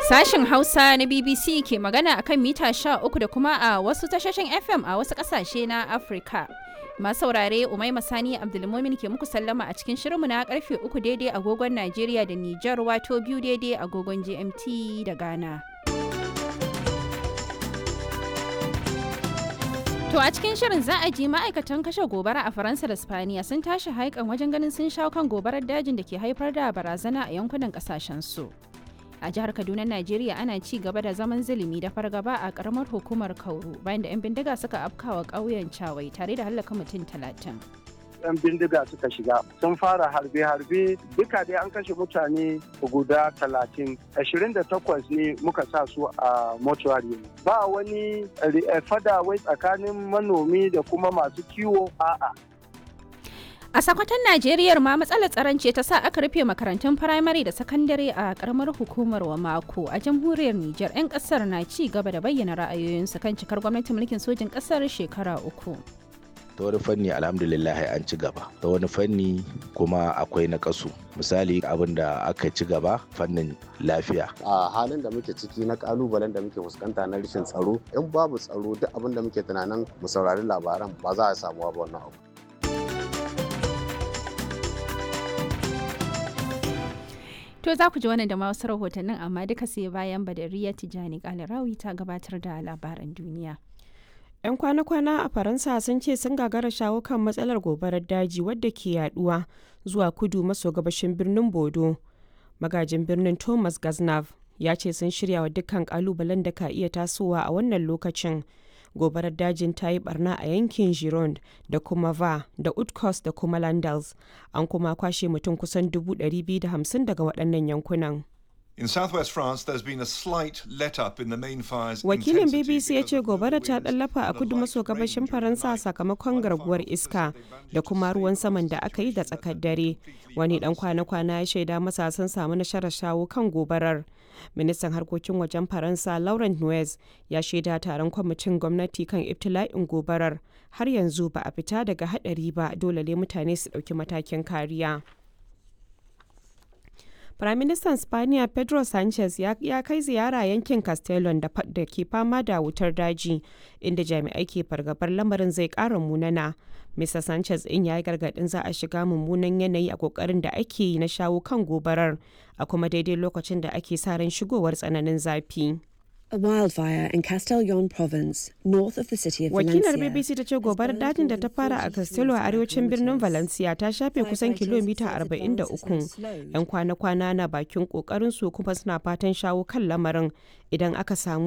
Sashen Hausa na BBC ke magana akan mita 13 da kuma a wasu tashoshin FM a wasu ƙasashe na Afirka. Masu saurare Umaima Sani Abdulmumin ke muku sallama a cikin shirinmu na karfe uku daidai agogon Najeriya da Nijar wato biyu daidai agogon GMT da Ghana. To a cikin shirin za a ji ma'aikatan kashe gobara a Faransa da Spaniya sun tashi haikan wajen ganin sun shawo kan gobarar dajin da ke haifar da barazana a yankunan kasashen su. A jihar Kaduna, Najeriya ana ci gaba da zaman zulumi da fargaba a karamar hukumar Kauru bayan da 'yan bindiga suka afkawa ƙauyen Cawai tare da hallaka mutum talatin. yan bindiga suka shiga sun fara harbe-harbe duka dai an kashe mutane guda talatin ashirin da takwas ne muka sa su a mortuary ba wani fada wai tsakanin manomi da kuma masu kiwo a'a A sakwatan Najeriya ma matsalar tsaron ce ta sa aka rufe makarantun firamare da sakandare a karamar hukumar wa mako a jamhuriyar Nijar 'yan kasar na ci gaba da bayyana ra'ayoyinsu kan cikar gwamnatin mulkin sojin kasar shekara uku. ta wani fanni alhamdulillah an ci gaba ta wani fanni kuma akwai na kasu misali abin da aka ci gaba fannin lafiya a halin da muke ciki na kalubalen da muke fuskanta na rashin tsaro in babu tsaro duk abin da muke tunanin mu saurari labaran ba za a samu ba wannan abu To za ku ji wannan da ma wasu rahotannin amma duka sai bayan Badariya Tijani Kalarawi ta gabatar da labaran duniya. 'Yan kwana-kwana a Faransa sun ce sun gagara shawo kan matsalar gobarar daji wadda ke yaduwa zuwa kudu maso gabashin birnin Bodo. Magajin birnin Thomas Gaznav ya ce sun shirya wa dukkan kalubalen da ka iya tasowa a wannan lokacin. Gobarar dajin ta yi barna a yankin Gironde da kuma Va da Utkos da kuma Landals. An kuma kwashe mutum kusan 250 daga waɗannan yankunan. In southwest France, there's been a slight let-up in the main fire's Wakilin intensity BBC ya because ce of the gobara ta winds ɗallafa a and a kudu light maso rain gabashin during Faransa the night. sakamakon garguwar iska da kuma ruwan saman da aka yi da tsakar dare. Wani ɗan kwana-kwana ya shaida masa sun samu nasarar shawo kan gobarar. Ministan harkokin wajen Faransa Laurent Nuez ya shaida taron kwamitin gwamnati kan ibtila'in gobarar. Har yanzu ba a fita daga haɗari ba dole ne mutane su ɗauki matakin kariya. Firaministan Spaniya Pedro Sanchez ya, ya kai ziyara yankin Castellon da, fa- da ke fama da wutar daji, inda jami'ai ke fargabar lamarin zai ƙara munana. Mr. Sanchez in ya yi gargaɗin za a shiga mummunan yanayi a ƙoƙarin da ake yi na shawo kan gobarar, a kuma daidai lokacin da ake sa ran shigowar tsananin zafi. A wildfire in Castellon province, north of the city of Wakilar Valencia. BBC ta ce gobarar dajin da ta fara a Castello a arewacin birnin Valencia ta shafe kusan kilomita 43. 'Yan kwana-kwana na bakin kokarin su kuma suna fatan shawo kan lamarin idan aka samu